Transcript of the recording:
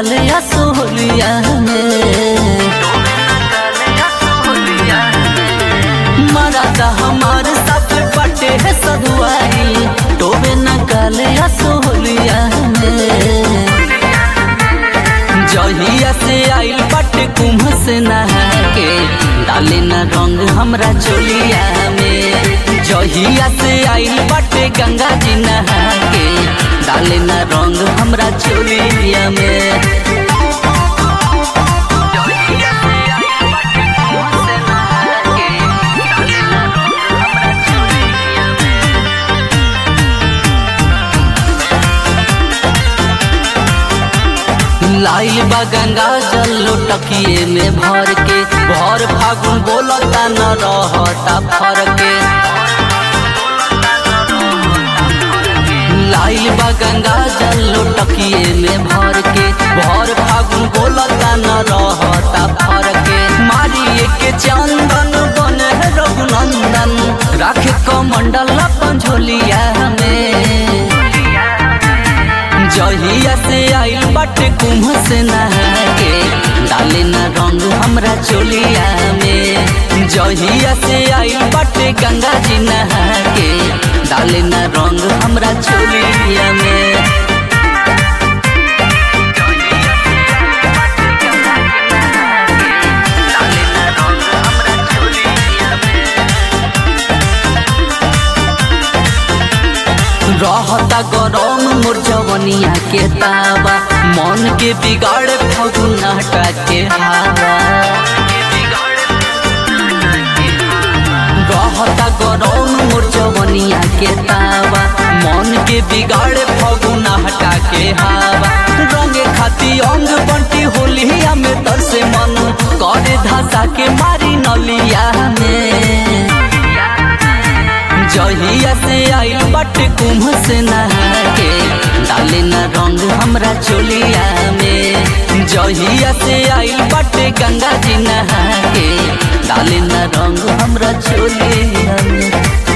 काल या सोहलिया में मरादा हमार साथ बटे है सधुआई टोबे न काल या सोहलिया में जहिया से आइल बटे कुम्भ से नहा के डाले न रंग हमरा चोलिया में जहिया से आइल बटे गंगा जी नहा के डाले न रंग हमरा चोलिया में लाइल बा गंगा जल लोटकिए में भर के भर फागुन बोलता न रहता फर के लाइल बा गंगा जल लोटकिए में भर के भर फागुन बोलता न रहता फर के मारिए के चंदन बने रघुनंदन राखे कमंडल अपन झोलिया में जहिया से आइल बटे कुम्भ से नहा के डाले न रंग हमरा चोलिया में जहिया से आइल बटे गंगा जी नहा के डाले न रंग हमरा चोलिया में रहता गरम मोर जवनिया के तावा मन के बिगाड़े फगुनाटा के हवा रहता गरम मोर जवनिया के तावा मन के बिगाड़े फगुनाटा के हवा रंगे खाती अंग बंटी होलिया में तरसे मन करे धासा के मारी नलिया में जहिया से आइल बटे कुम्भ से नहा के डाले न रंग हमरा चोलिया में जहिया से आइल बटे गंगा जी नहा के डाले न रंग हमरा चोलिया में